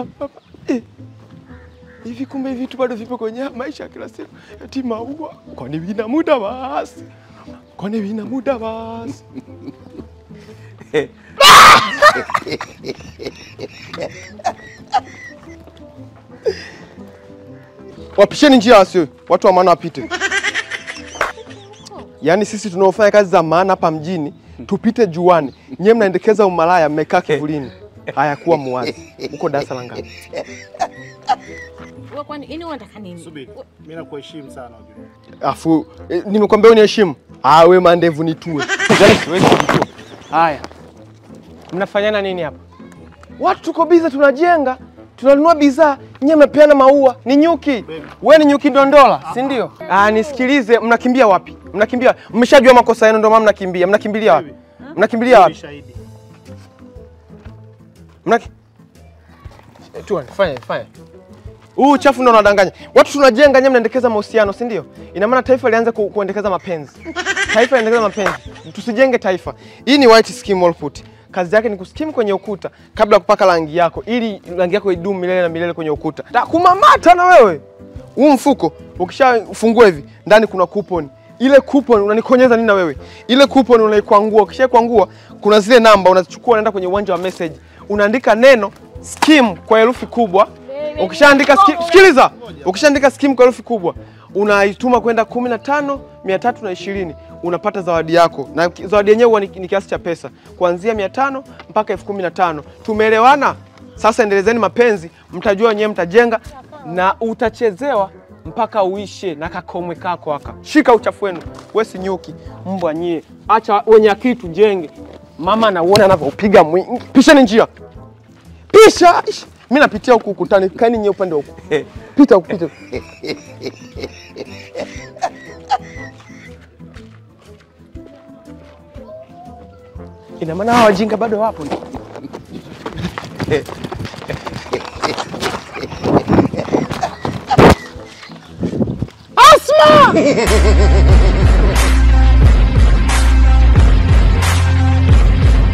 Eh, hivi kumbe hivi vitu bado vipo kwenye maisha ya kila siku. Eti maua, kwani vina muda basi? Kwani vina muda basi? Wapisheni njia wasio watu wa maana wapite. Yaani sisi tunaofanya kazi za maana hapa mjini tupite juani, nyewe mnaendekeza umalaya, mmekaa kivulini. Haya, kuwa muwazi. Uko darasa la ngapi? Wewe kwani ini unataka nini? Subiri, mimi nakuheshimu sana unajua. Afu eh, nimekwambia uniheshimu. Ah, we mandevu nitue. Yaani siwezi kujitua. Haya, mnafanyana nini hapa? Watu tuko biza, tunajenga, tunanunua bidhaa, nyie mnapeana maua. Ni nyuki, we ni nyuki ndondola, si ndio? Ah, nisikilize, mnakimbia wapi? Mnakimbia, mmeshajua makosa yenu, ndio maana mnakimbia. Mnakimbilia wapi? Mnakimbilia Ni wapi? shahidi. Mnaki... Eh, Tuone, fanya fanya. Huu uchafu ndio unadanganya. Watu tunajenga, nyinyi mnaendekeza mahusiano, si ndio? Ina maana taifa lianze ku, kuendekeza mapenzi. Taifa liendekeza mapenzi. Tusijenge taifa. Hii ni white skim wall put. Kazi yake ni kuskim kwenye ukuta kabla ya kupaka rangi yako ili rangi yako idumu milele na milele kwenye ukuta. Ta kumamata na wewe. Huu mfuko ukishafungua hivi ndani kuna coupon. Ile coupon unanikonyeza nini na wewe? Ile coupon unaikwangua, ukishakwangua kuna zile namba unazichukua unaenda kwenye uwanja wa message. Unaandika neno skim kwa herufi kubwa. Ukishaandika skim, sikiliza. Ukishaandika skim kwa herufi kubwa, unaituma kwenda kumi na tano mia tatu na ishirini unapata zawadi yako, na ki- zawadi yenyewe huwa ni, ni kiasi cha pesa kuanzia mia tano mpaka elfu kumi na tano. Tumeelewana? Sasa endelezeni mapenzi, mtajua wenyewe, mtajenga na utachezewa mpaka uishe na kakomwe kako aka. Shika uchafu wenu, we si nyuki, mbwa nyie, acha wenye akili tujenge. Mama nauona anavyoupiga mwingi. Pisheni njia, pisha. Ish, Mi napitia huku ukutani, kaeni nyie upande wa huku. Pita huku, pita. Ina maana hawa wajinga bado wapo. Asma!